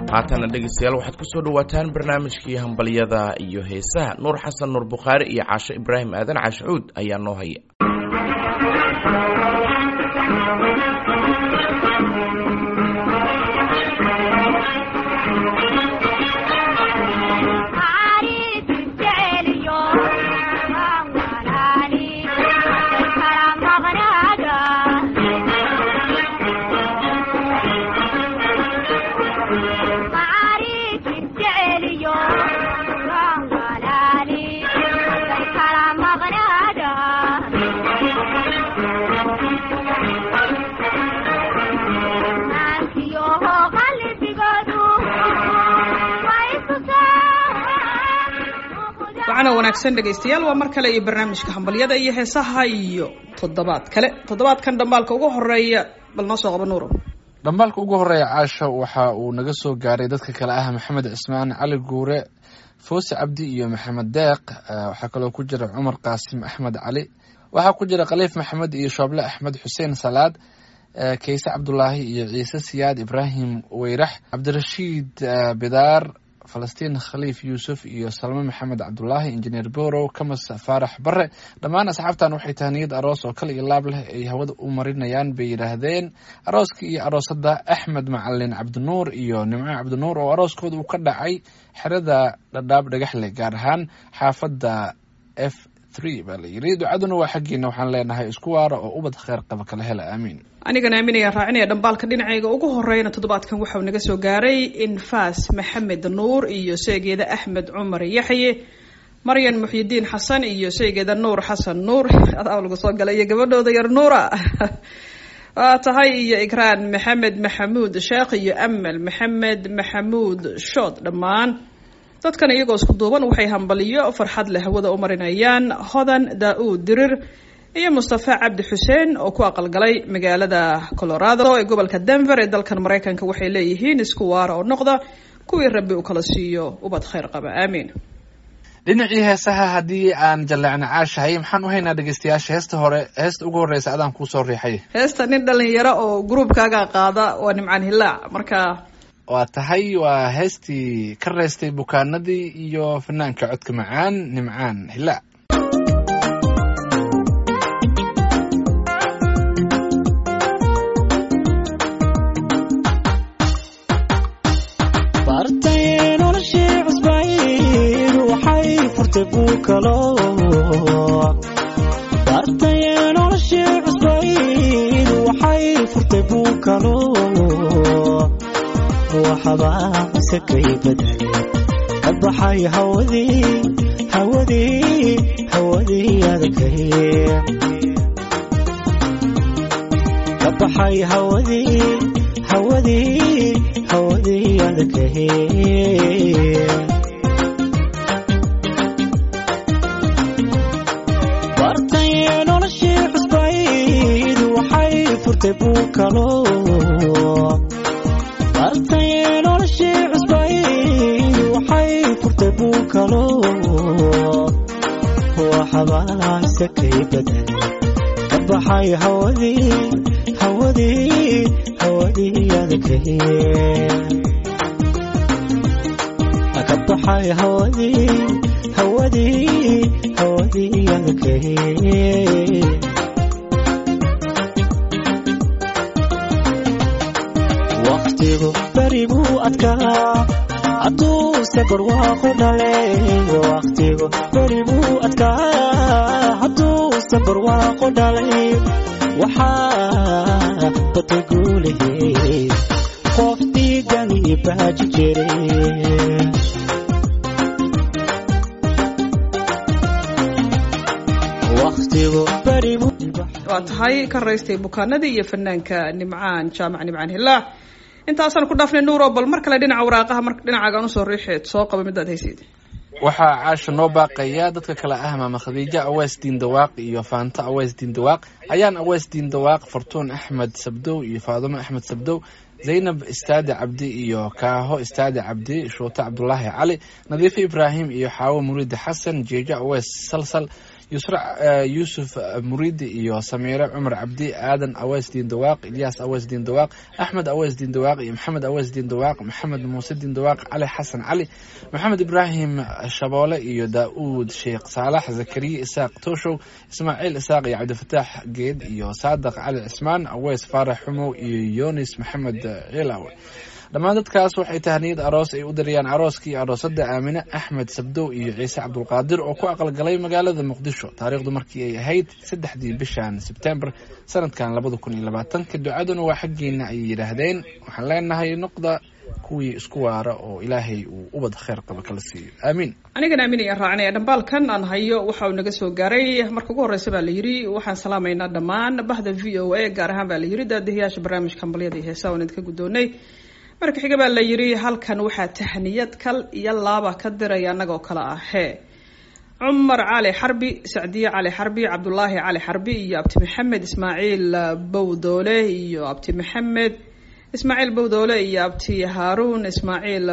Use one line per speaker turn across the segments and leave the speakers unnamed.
haatana dhegeystayaal waxaad kusoo dhawaataan barnaamijkii hambalyada iyo heesaha nuur xasan nuur bukhaari iyo caasho ibraahim aadan caashucuud ayaa noo haya
wacana wanaagsan dhegaystayaal waa mar kale iyo barnaamijka hambalyada iyo heesaha iyo toddobaad kale toddobaadkan dhambaalka ugu horeeya bal noo soo qaba nuuro
dhambaalka ugu horeeya caasha waxa uu naga soo gaaray dadka kale ah maxamed cismaan cali guure foose cabdi iyo maxamed deeq waxaa kaloo ku jira cumar qaasim axmed cali waxaa ku jira khaliif maxamed iyo shooble axmed xuseen salaad kayse cabdulaahi iyo ciise siyaad ibraahim weyrax cabdirashiid bidaar falastiin khaliif yuusuf iyo salme maxamed cabdulaahi injineer borow kamas faarax bare dhammaan asxaabtan waxay tahniyad aroos oo kale iyo laab leh ay hawada u marinayaan bay yidhaahdeen arooska iyo aroosada axmed macalin cabdinuur iyo nimco cabdinuur oo arooskooda uu ka dhacay xerada dhadhaab dhagaxleh gaar ahaan xaafadda f baa la yiri ducaduna waa xaggiina waxaan leenahay isku waara oo ubad kheer qaba kala hela aamiin
anigana aaminayaan raacinaya dhambaalka dhinacayga ugu horeyna toddobaadkan waxau naga soo gaaray infaas maxamed nuur iyo seegeeda axmed cumar yaxye maryan muxyidiin xasan iyo seegeeda nuur xasan nuur adaa lagu soo galay iyo gabadhooda yar nuura waa tahay iyo ikraan maxamed maxamuud sheekh iyo amal maxamed maxamuud shood dhammaan dadkan iyagoo isku duuban waxay hambaliyo farxad leh hawada u marinayaan hodan daa-uud dirir iyo mustafa cabdi xuseen oo ku aqalgalay magaalada colorado ee gobolka denver ee dalkan maraykanka waxay leeyihiin isku waara oo noqda kuwii rabbi uu kala siiyo ubad khayr qaba aamiin
dhinacii heesaha haddii aan jaleecna caashahay maxaan u haynaa dhegeystayaasha heesta hore heesta ugu horreysa adaan kuusoo riixay
heesta nin dhalinyaro oo gruubkaaga qaada waa nimcaan hilaac marka
waa tahay waa heestii ka reystay bukaanadii iyo fanaanka codka macaan nimcaan hilaac
bartay noloshii cusbayd waxay furtay buukalo bartay noloshii cusbayd waxay furtay buukalo waxabaase kay badale ka baxay hawadii hawadii hawadii adagay ka baxay hawadii hawadii hawadii adagay bartay noloshii cusbayd waxay furtay buukalo bartay noloshii cusbayd waxay furtay buukalo waxabaase kay badale ka baxay hawadii hawadii hawadii adagay ka baxay hawadii hawadii hawadii adagay waqtigu beri buu adkaa hadduuse barwaaqo dhalay waqtigu beri buu adkaa hadduuse barwaaqo dhalay waxaa batay guulahay qof dhiigani baaji jiray waqtigu beri buu
waa tahay ka raystay bukaanadii iyo fanaanka nimcaan jaamac nimcaan hilaac intaasaan ku dhaafnay nuuro bal mar kale dhinaca waraaqaha mar dhinacaagaan usoo riixeed soo qaba midaad haysid
waxaa caasha noo baaqaya dadka kale ah maama khadiijo aweys diindawaaq iyo faanto aweys diindawaaq ayaan aweys diindawaaq fartuun axmed sabdow iyo faadumo axmed sabdow zaynab istaade cabdi iyo kaaho istaade cabdi shuute cabdulaahi cali nadiifo ibraahim iyo xaawo muriide xasan jeejo aweys salsal yusra yuusuf muridi iyo samiire cumar cabdi aadan aweys diin dawaaq ilyaas aweys diin dawaaq axmed aweys diin dawaaq iyo maxamed aweys diin dawaaq maxamed muuse diin dawaaq cali xasan cali maxamed ibraahim shaboole iyo daa-uud sheekh saalax zakariya isaaq tooshow ismaaciil isaaq iyo cabdifataax geed iyo saadaq cali cismaan aweys faarax xumow iyo yunis maxamed cilawe dhammaan dadkaas waxay tahniyad aroos ay u dirayaan arooskii aroosada aamine axmed sabdow iyo ciise cabdulqaadir oo ku aqalgalay magaalada muqdisho taariikhdu markii ay ahayd saddexdii bishan sebtembar sanadkan labada kun iyo labaatanka ducaduna waa xaggeena ayay yidhaahdeen waxaan leenahay noqda kuwii isku waara oo ilaahay uu ubad kheyr qaba kala siiyo aamiin
anigan aamin ayaan raacinaya dhambaalkan aan hayo waxa uu naga soo gaaray marka ugu horreysa baa la yidhi waxaan salaamaynaa dhammaan bahda v o a gaar ahaan baa la yidhi daadihiyaasha barnaamijka hambalyada iyo heesaa waan idinka guddoonay marka xiga baa la yidhi halkan waxaa tahniyad kal iyo laaba ka diraya annagoo kale ah hee cumar cali xarbi sacdiye cali xarbi cabdulaahi cali xarbi iyo abti maxamed ismaaciil bowdoole iyo abti maxamed ismaaciil bowdoole iyo abti haaruun ismaaciil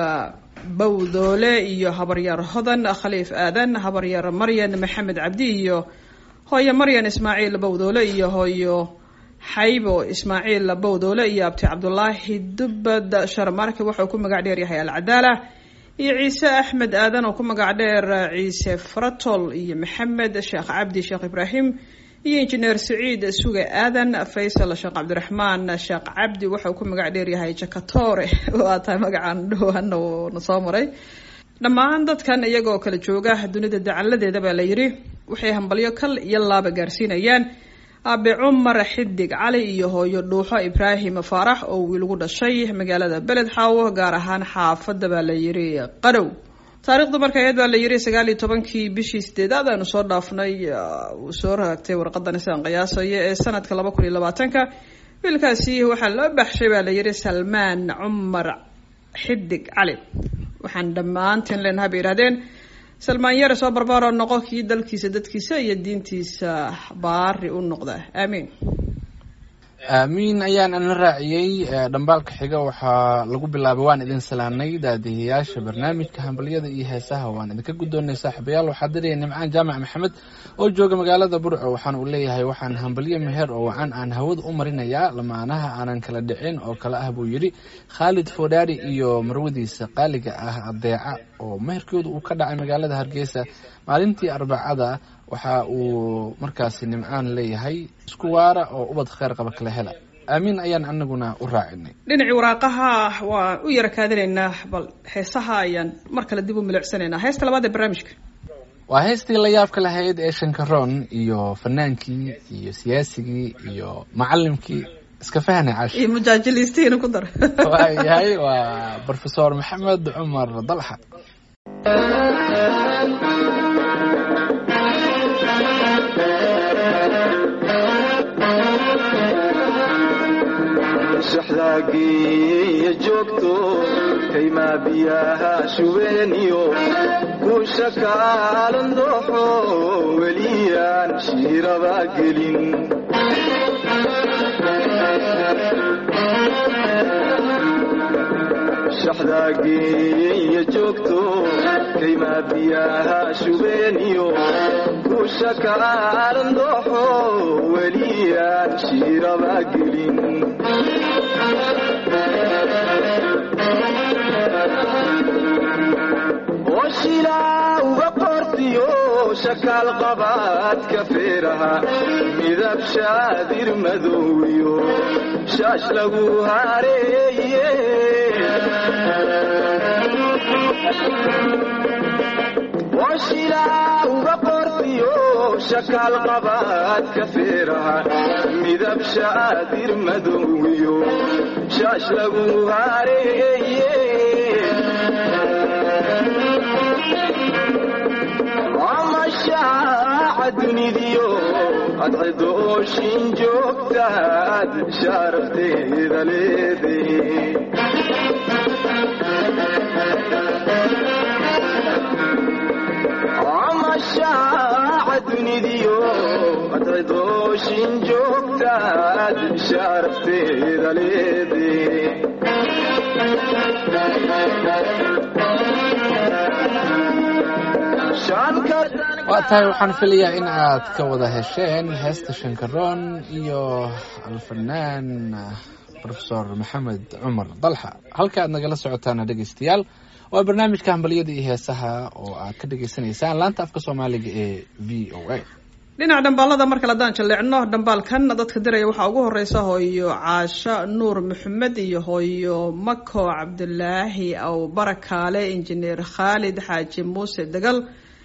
bowdoole iyo habaryar hodan khaliif aadan habaryar maryan maxamed cabdi iyo hooyo maryan ismaaciil bowdoole iyo hooyo xaybo ismaaciil bowdoole iyo abti cabdulaahi dubad sharmarke wuxuu ku magac dheer yahay alcadaala iyo ciise axmed aadan oo ku magac dheer ciise fratol iyo maxamed sheekh cabdi sheekh ibraahim iyo injineer saciid suge aadan faysal sheekh cabdiraxmaan sheekh cabdi wuxuu ku magac dheer yahay jakatore waa tahay magacaan dhowhana na soo maray dhammaan dadkan iyagoo kala jooga dunida dacaladeeda baa la yidhi waxay hambalyo kal iyo laaba gaarsiinayaan aabe cumar xidig cali iyo hooyo dhuuxo ibraahim faarax oo wiilgu dhashay magaalada beled xaawo gaar ahaan xaafadda baa la yidhi qarow taarikhdu marka aheyd baa la yidhi sagaal iyo tobankii bishii sideedaad aanu soo dhaafnay uu soo raagtay warqadani sidaan qiyaasaya ee sanadka laba kun iyo labaatanka wiilkaasi waxaa loo baxshay baa la yidhi salmaan cumar xidig cali waxaan dhammaanteen leenaha bay yihahdeen salmaan yare soo barbaaro noqo kii dalkiisa dadkiisa iyo diintiisa baari u noqda aamiin
aamiin ayaan ana raaciyey dhambaalka xiga waxaa lagu bilaabay waan idin salaanay daadihiyaasha barnaamijka hambalyada iyo heesaha waan idinka guddoonay saaxiibayaal waxaa diraya nimcaan jaamac maxamed oo jooga magaalada burco waxaan uu leeyahay waxaan hambalyo meher oo wacan aan hawada u marinayaa lamaanaha aanan kala dhicin oo kale ah buu yidhi khaalid foodhaari iyo marwadiisa qaaliga ah adeeca oo meherkooda uu ka dhacay magaalada hargeysa maalintii arbacada waxa uu markaasi nimcaan leeyahay isku waara oo ubad kheyr qaba kala hela aamiin ayaan anaguna u raacinay
dhinacii waraaqaha waan u yara kaadinaynaa bal heesaha ayaan mar kale dib u milicsanaynaa heesta labaad ee barnaamijka
waa heystii la yaabka lahayd ee shankaroon iyo fanaankii iyo siyaasigii iyo macalimkii iska fahna cash
iyo mujaajiliistiina ku dar
waayahay waa brofesor maxamed cumar dalxa
shaxdaagiiyo joogto kaymaa biyaha shubeeniyo kuusha kaalan dooxo weliyaan shiiraba gelin shaxdaagiiyo joogto kaymaa biyaha shubeeniyo kuusha kaalan dooxo weliyaan shiiraba gelin oshilaa uga qortiyo shakaal qabaadka feeraha midab shaadir madowiyo shaash lagu hareeye oshilaa uga qortiyo shakaal qabaadka feeraha midab shaadir madowiyo shaash lagu hareeye amashaaca dunidiyo adcidooshin joogtaad sharafteeda leede amashaaca dunidiyo adcidooshin joogtaad sharafteeda leede shaanka
waa tahay waxaan filayaa in aad ka wada hesheen heesta shankaroon iyo alfanaan profesor maxamed cumar dalxa halka aad nagala socotaana dhegeystayaal waa barnaamijka hambalyada iyo heesaha oo aad ka dhagaysanaysaan laanta afka soomaaliga ee v o a
dhinaca dhambaalada markale haddaan jalleecno dhambaalkan dadka diraya waxaa ugu horeysa hooyo caasho nuur maxamed iyo hooyo mako cabdulaahi aw barakaale injineer khaalid xaaji muuse degal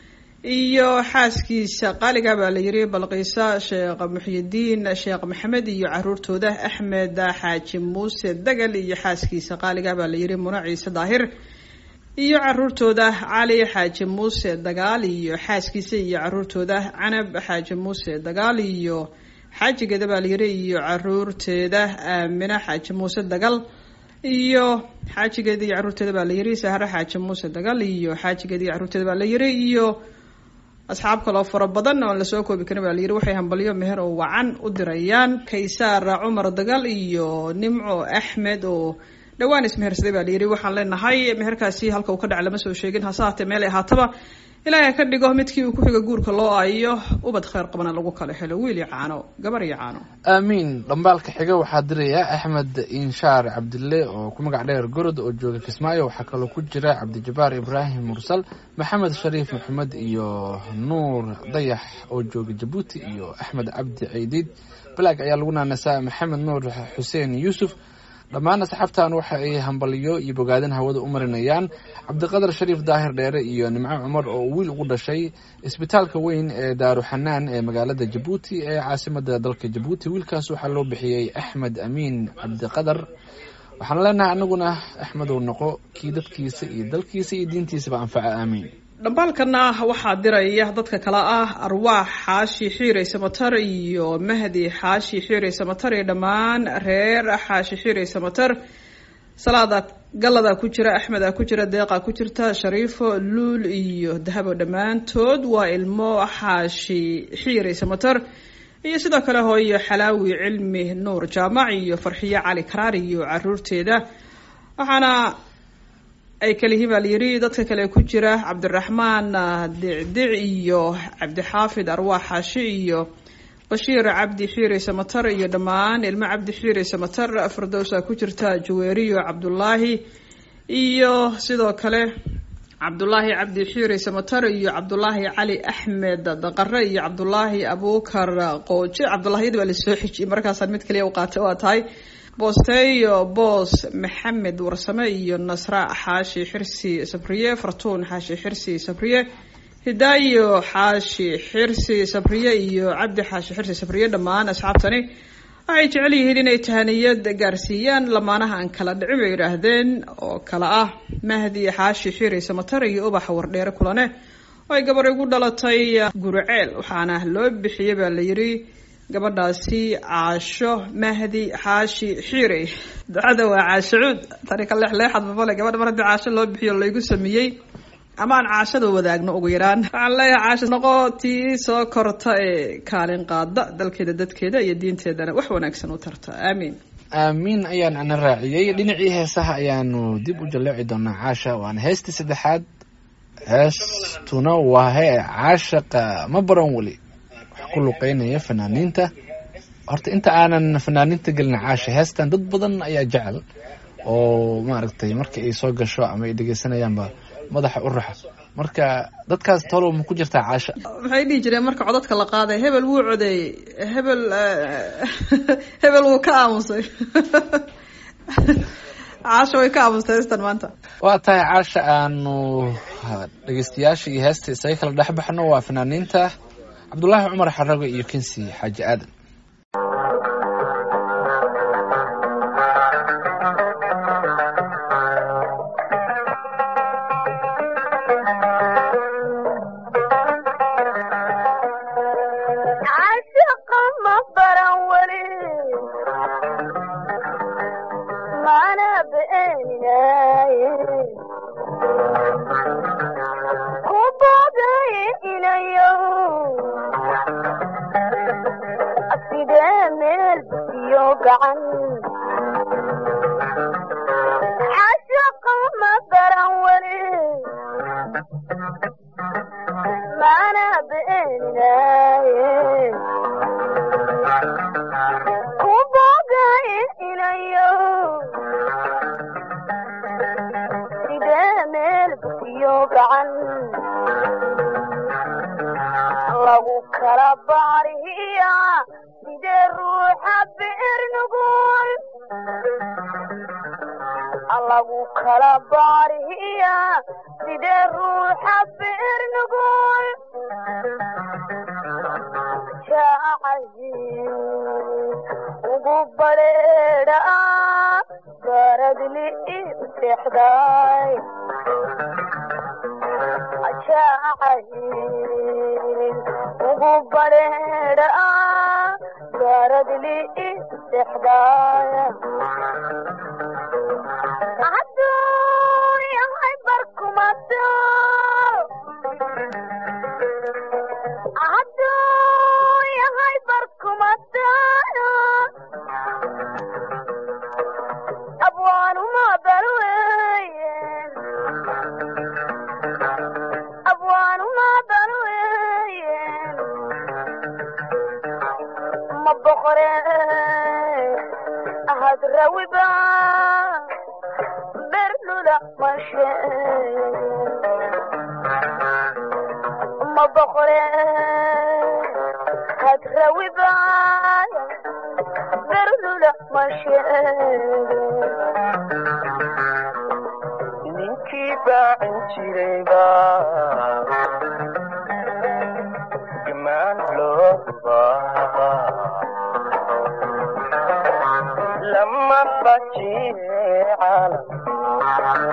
iyo xaaskiisa qaaliga baa la yiri balqiisa sheekh muxyidiin sheekh maxamed iyo caruurtooda axmed xaaji muuse degal iyo xaaskiisa qaaliga baa la yiri muna ciise daahir iyo caruurtooda cali xaaji muuse dagaal iyo xaaskiisa iyo caruurtooda canab xaaji muuse dagaal iyo xaajigeeda baa layiri iyo caruurteeda aamina xaaji muuse dagal iyo xaajigeeda iyo caruurteeda baa layiri sahre xaaji muuse dagal iyo xaajigeeda iyo caruurteeda baa layiri iyo asxaab kaloo fara badan oon lasoo koobi karin baa layiri waxay hambalyo meher oo wacan u dirayaan kaysaar cumar dagal iyo nimco axmed oo dhawaan ismehersaday baa layidhi waxaan leenahay meherkaasi halka uu ka dhaca lama soo sheegin hase haatee meel ay ahaataba ilaahay ka dhigo midkii uu ku-xiga guurka loo aayo ubad kheyr qabana lagu kala helo wiil iyo caano gabar iyo caano
aamiin dhambaalka xiga waxaa diraya axmed inshaar cabdille oo ku magac dheer gorod oo jooga kismaayo waxaa kaloo ku jira cabdijabaar ibraahim mursal maxamed shariif maxamed iyo nuur dayax oo jooga jabuuti iyo axmed cabdi ceydiid balaag ayaa lagu naanasaa maxamed nuur xuseen yuusuf dhammaan asxaabtan waxa ay hambaliyo iyo bogaadin hawada u marinayaan cabdiqadar shariif daahir dheere iyo nimco cumar oo wiil ugu dhashay isbitaalka weyn ee daaruxanaan ee magaalada jabuuti ee caasimada dalka jabuuti wiilkaas waxaa loo bixiyey axmed amiin cabdiqadar waxaan leenahay anaguna axmedow noqo kii dadkiisa iyo dalkiisa iyo diintiisaba anfaca aamiin
dhambaalkana waxaa diraya dadka kale ah arwaax xaashi xiirey samatar iyo mahdi xaashi xiirey samatar iyo dhammaan reer xaashi xiirey samatar salaada gallada ku jira axmeda ku jira deeqa ku jirta shariifo luul iyo dahabo dhammaantood waa ilmo xaashi xiirey samatar iyo sidoo kale hooyo xalaawi cilmi nuur jaamac iyo farxiyo cali karaar iyo caruurteeda waxaana ay kalihiin baa layidhi dadka kale ku jira cabdiraxmaan dicdic iyo cabdixaafid arwaax xaashi iyo bashiir cabdi xiire samatar iyo dhammaan ilmo cabdi xiire samatar firdowsa ku jirta jaweeriyo cabdulaahi iyo sidoo kale cabdulaahi cabdi xiire samatar iyo cabdulaahi cali axmed daqare iyo cabdulaahi abuukar qooje cabdulaahiyada baa lasoo xijiyay markaasaan mid kaliya u qaatay waa tahay boosteeyo boos maxamed warsame iyo nasra xaashi xirsi sabriye fartuun xaashi xirsi sabriye hidaayo xaashi xirsi sabriye iyo cabdi xaashi xirsi sabriye dhammaan asxaabtani waxay jecel yihiin inay tahaniyad gaarsiiyaan lamaanaha aan kala dhicin bay yidhaahdeen oo kale ah mahdi xaashi xiri samatar iyo ubaxa wardheere kulane oo ay gabar igu dhalatay guriceel waxaana loo bixiyey baa la yidhi gabadhaasi caasho mahdi xaashi xiire ducada waa caashacuud tani ka leexleexad mamale gabadha mar haddii caasho loo bixiyo laygu sameeyey ama aan caashada wadaagno ugu yaraan waxaan leeyahay caasho noqo tii soo korta ee kaalin qaada dalkeeda dadkeeda iyo diinteedana wax wanaagsan u tarta aamiin
aamiin ayaan ana raaciyey dhinacii heesaha ayaanu dib u jaleeci doonaa caasha waana heestii saddexaad heestuna waa hee caashaqa ma baran weli wax ku luqeynaya fanaaniinta horta inta aanan fanaaniinta gelin caasha heestan dad badan ayaa jecel oo maaragtay markii ay soo gasho ama ay dhegeysanayaanba madaxa u raxa marka dadkaas tolow ma ku jirtaa caasha
maxay dhihi jireen marka codadka la qaaday hebel wuu codeeyey hebel hebel wuu ka aamusay caasha way ka aamustay heestan maanta
waa tahay caasha aanu dhegeystayaasha iyo heesta isaga kala dhex baxno waa fanaaniinta cabdulaahi cumar xarago iyo kensi xaaji aadan
caashaqa ma baran weli mana beeninaye ku boodayinayo sidee meel iyo gacan caashaqa ma baran weli mana iyo gacan lagu kala baariya sidee ruuxa beer nugul lagu kala baariya sidee ruuxa beer nugul jaacayin ugu badheedha baradli i seexday jaacayin ugu badheedha baradli i seexday hadduu yahay barkumato hadduu yahay barkumato abwaanuma balweye abwaanuma balweye ma boqore hadrawiba berlula mashe ma boqore hadrawiba berlula mashe
ninkii baacin jirayba gamaan loo dubaa lama bajiye caalam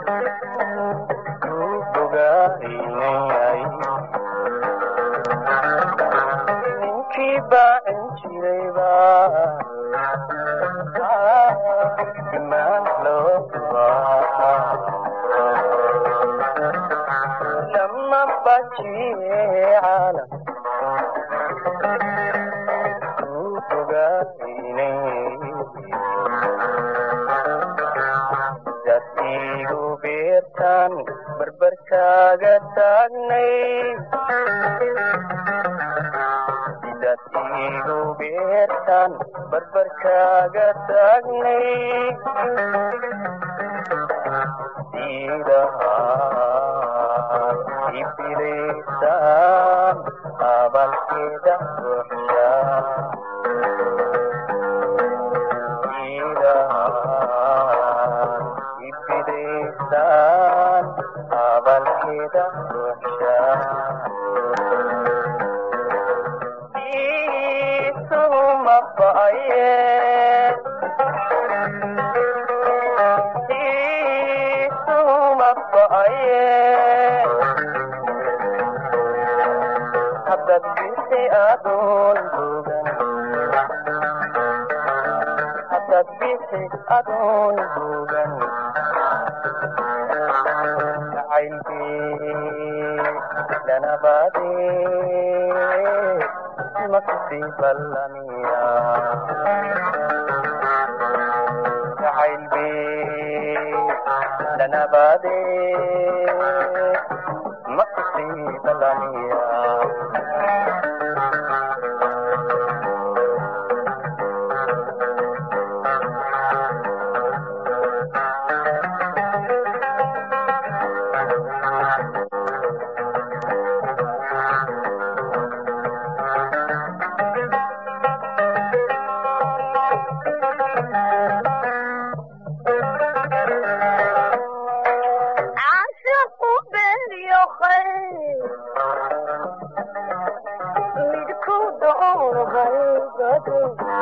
ku bogaynayay ninkii baacin jirayba gamaan loo dubaa lama bajiye caalam ku bogaynayay dad igu beertaan barbarkaaga taagnay dad igu beertaan barbarkaaga taagnay sidahaan ibilaysaan abalkeeda ruuxshaa ibidaysaan abalkeeda ruuxshaisuma ba'aye isuma ba'aye haddad bisi adoon bogan haddad bisi adoon bogan jacaylkii lanabaade makusi ballamiya jacaylkii lanabaade makusi ballamiya
caashiqu beeniyo khayr midku doonahaybado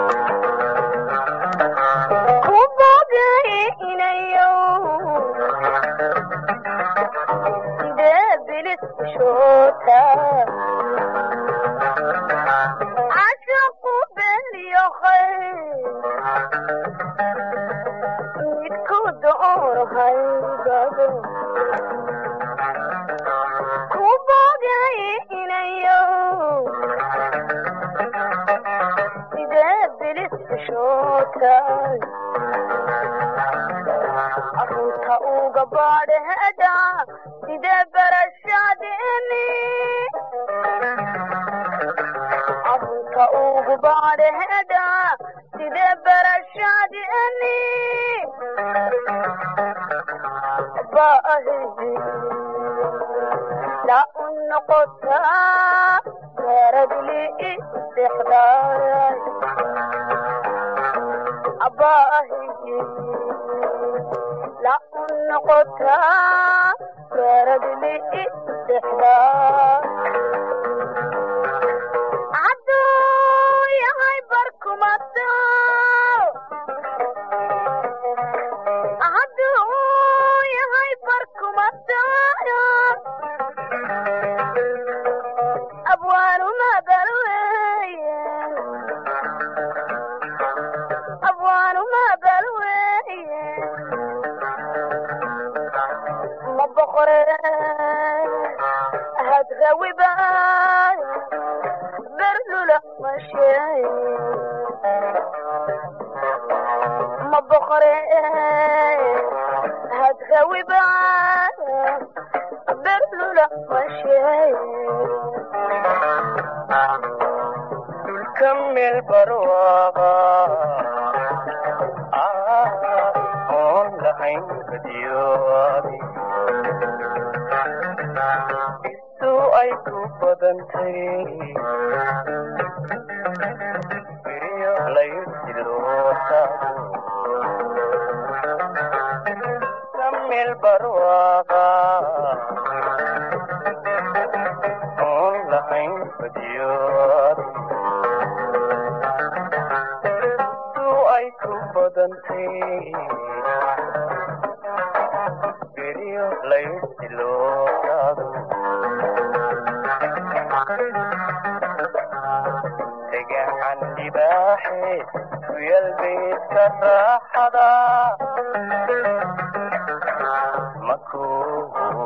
ku bogay inayo sidee bilis shoota caashiqu beeniyo khayr midku doonahaybado ku bogay inayo sidee bilis shoota arunta uga baadheeda sidee barashadeeni arunta ugu baadheeda sidee barashadeeni baahe la u noqotaa meeradli istexdaay abaahi la u noqotaa meeradli istexdaay hadduu yahay barkumata hadduu yahay barkumata abwaanuma balweeye abwaanuma balweeye ma boqore hadrawiba berlula masheeye ma boqore hadrawiba berlula masheeye
dhulka meel barwaaqa oon lahayn badiyoobi istu ay ku badantay beriyo laysilootaado ka meel barwaaqa oon lahayn badiyoobi istu ay ku badantay beriyo laysilootaado degacan libaaxe kuyal beedka raaxada makuu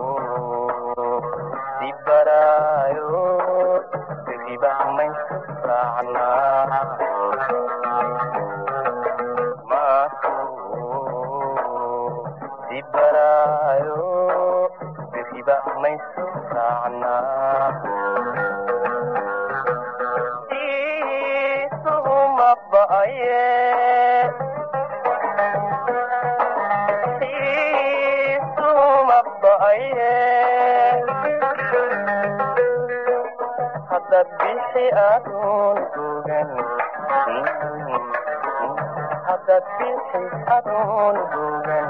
dibaraayo diriba maysu raacnaa makuu dibaraayo diriba maysu raacnaa isuhuma ba'aye isuhuma ba'aye haddaad bixi aduun dugan haddaad bixi aduun dugan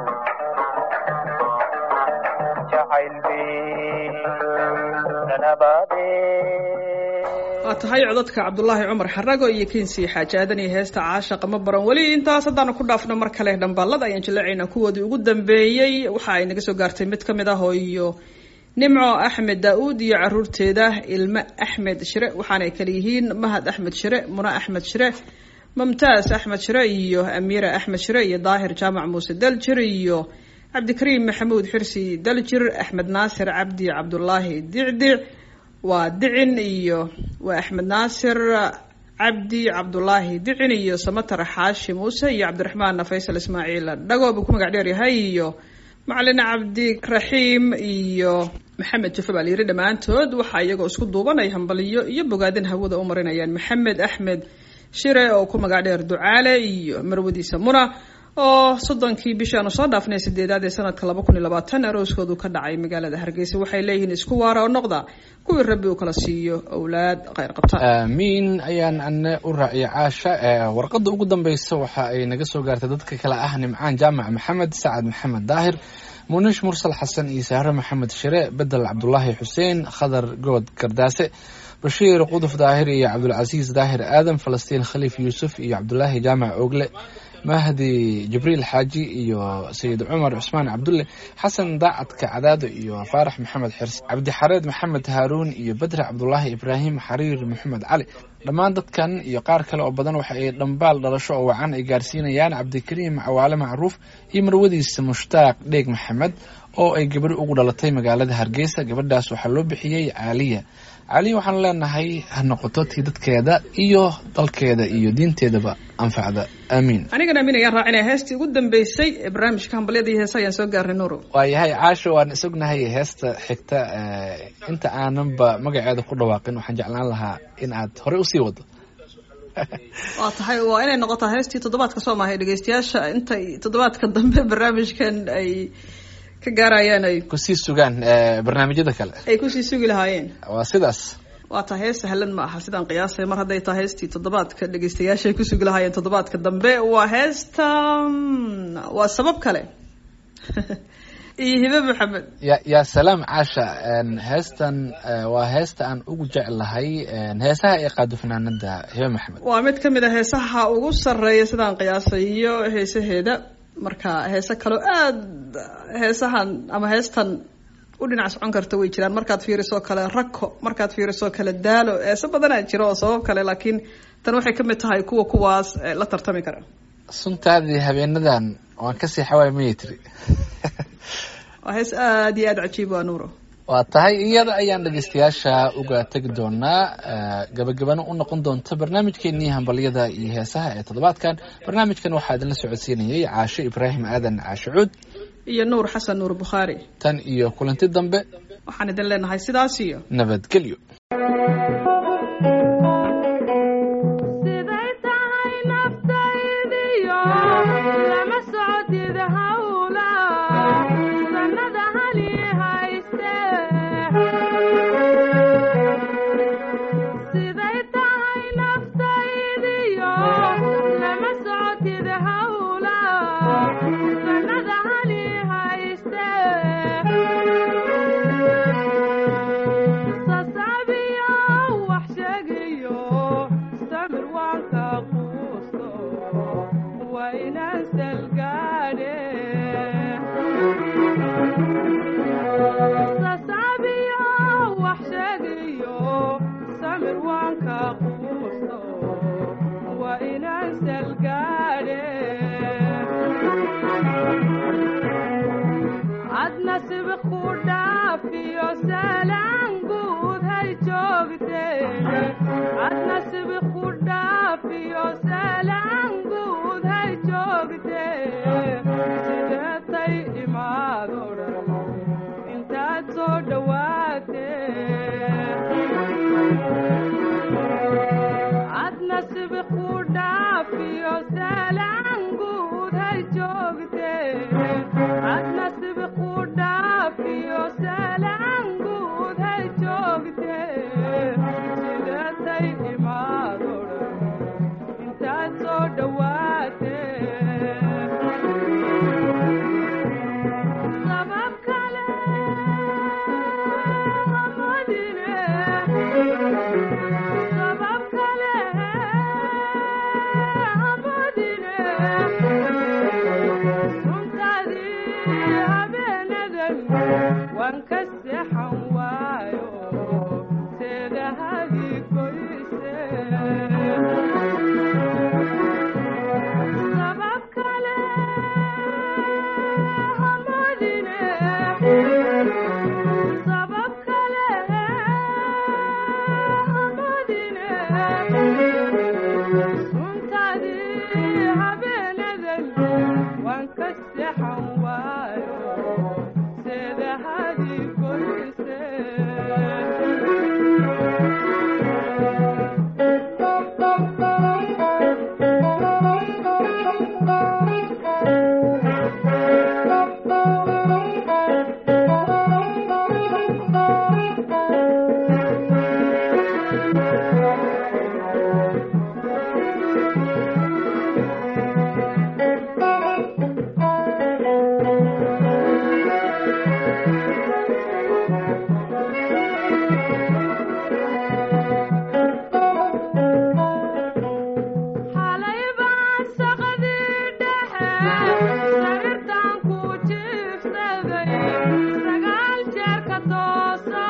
jacayl bay nanabaadee
waa tahay codadka cabdulaahi cumar xarago iyo kinsi xaaji aadan iyo heesta caashaqa ma baran weli intaas haddaanu ku dhaafno mar kale dhambaalada ayaan jaleecaynaa kuwoodii ugu dambeeyey waxa ay naga soo gaartay mid ka mid ah oo iyo nimco axmed daa-uud iyo caruurteeda ilmo axmed shire waxaanay kale yihiin mahad axmed shire muna axmed shire mumtaas axmed shire iyo amiira axmed shire iyo daahir jaamac muuse daljir iyo cabdikariim maxamuud xirsi daljir axmed naasir cabdi cabdulaahi dicdic waa dicin iyo waa axmed naasir cabdi cabdulaahi dicin iyo samatar xaashi muuse iyo cabdiraxmaan faysal ismaaciil dhago buu ku magac dheer yahay iyo macalin cabdiraxiim iyo maxamed jufe baa layidhi dhammaantood waxaa iyagoo isku duubanay hambaliyo iyo bogaadin hawada u marinayaan maxamed axmed shire oo ku magac dheer ducaale iyo marwadiisa muna oo soddonkii bishii aanu soo dhaafnay sideedaad ee sanadka laba kun iyo labaatan arooskoodu ka dhacay magaalada hargeysa waxay leeyihiin isku waara oo noqda kuwii rabbi uu kala siiyo owlaad kheyr qabta
aamiin ayaan ane u raaciyay caasha ee warqadda ugu dambeysa waxa ay naga soo gaartay dadka kale ah nimcaan jaamac maxamed sacad maxamed daahir muniish mursal xasan iyo sahre maxamed shire bedel cabdulaahi xuseen khadar good gardaase bashiir quduf daahir iyo cabdulcasiis daahir aadan falastiin khaliif yuusuf iyo cabdulaahi jaamac ogle mahdi jibriil xaaji iyo sayid cumar cusmaan cabdulle xasan daacadka cadaado iyo faarax maxamed xirsi cabdixareed maxamed haaruun iyo bedre cabdulaahi ibraahim xariir maxamed cali dhammaan dadkan iyo qaar kale oo badan waxa ay dhambaal dhalasho oo wacan ay gaarsiinayaan cabdikariim cawaale macruuf iyo marwadiisa mushtaaq dheeg maxamed oo ay gabadhi ugu dhalatay magaalada hargeysa gabadhaas waxaa loo bixiyey caaliya caaliya waxaan leenahay ha noqoto tii dadkeeda iyo dalkeeda iyo diinteedaba anfacda aamiin
anigana amiin ayaan raacinaya heestii ugu dambeysay ee barnaamijka hambalyada iyo heesa ayaan soo gaarnay nuuro
waayahay caasho waan isognahay heesta xigta eh, inta aananba magaceeda ku dhawaaqin waxaan jeclaan lahaa in aad horey usii wado
waa tahay waa inay noqotaa heestii toddobaadka soo maahay dhegeystayaasha intay toddobaadka dambe barnaamijkan ay ka gaarayaan ay
kusii sugaan eh, barnaamijyada kale
ay kusii sugi lahaayeen
waa sidaas
waa taa hees sahlan ma aha sidaan qiyaasay mar hadday tahay heestii toddobaadka dhegeystayaasha ay ku sugi lahaayeen toddobaadka dambe waa heesta mm, waa sabab kale iyo hibe maxamed
ya yaa salaam caasha en, heestan eh, waa heesta aan ugu jeclahay en, heesaha ay qaado fanaanada hibe maxamed
waa mid ka mid a heesaha ugu sarreeya sidaan qiyaasay iyo heesaheeda marka heese kaloo aada heesahan ama heestan u dhinac socon karta way jiraan markaad fiiriso kale rako markaad fiiriso kale daalo heese badanaa jira oo sabab kale laakiin tan waxay ka mid tahay kuwa kuwaas eh, la tartami kara
suntaadii habeenadan waan kasii xawaay mayay tiri
waa hees aada iyo aada cajiib waa nuuro
waa tahay iyada ayaan dhegeystayaasha uga tegi doonaa eh, gabagabana u noqon doonta barnaamijkeenii hambalyada iyo heesaha ee toddobaadkan barnaamijkan waxaa idinla socodsiinayay caasho ibraahim aadan caasho cuud
iyo nuur xasan nuur bukhaari
tan iyo kulanti dambe
waxaan idin leenahay sidaas iyo
nabadgelyo
siday tahay naftaydiyo lama socotid hawla sannada hali hayste siday tahay naftaydiyo lama socotid hawla sannada hali hayste sasabiyo wax sheegayo samir waan ka quusto waa inaan salgaadhe sasabiyo wax sheegayo samir waan ka quusto waa inaan salgaadhe adna sibiq ku dhaafiyo salaan guud hay joogteen adna sibiq ku dhaafiyo salaan guud hay joogteen sideetay imaado dhan intaad soo dhowaateen adna sibiq ku dhaafiyo salaan guud hay joogteen adna sibiq ku dhaafiyo salaan guud hay joogteen sideetay imaado dhan intaad soo dhowaateen sabab kale hamadine sabab kale hamadine suntaadii habeenadan waan ka seexan waayo seedahadii goyse sabab kale hamadine sabab kale hamadine suntaadii habeenadan waan ka seexan waayo seedahadii goyse xalay baan saqadii dhexe sariirtan ku jiifsaday sagaal jeer ka tooso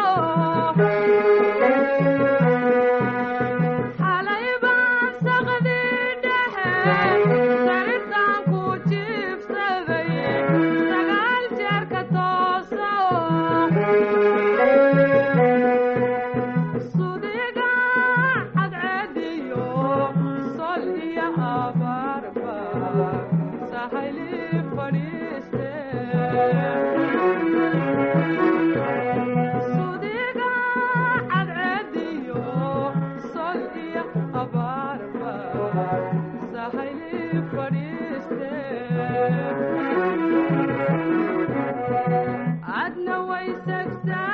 xalay baan saqadii dhexe sariirtan ku jiifsaday sagaal jeer ka tooso sudiga cadceediyo sol iyo abaarba sahayli fadhiiste way segtaa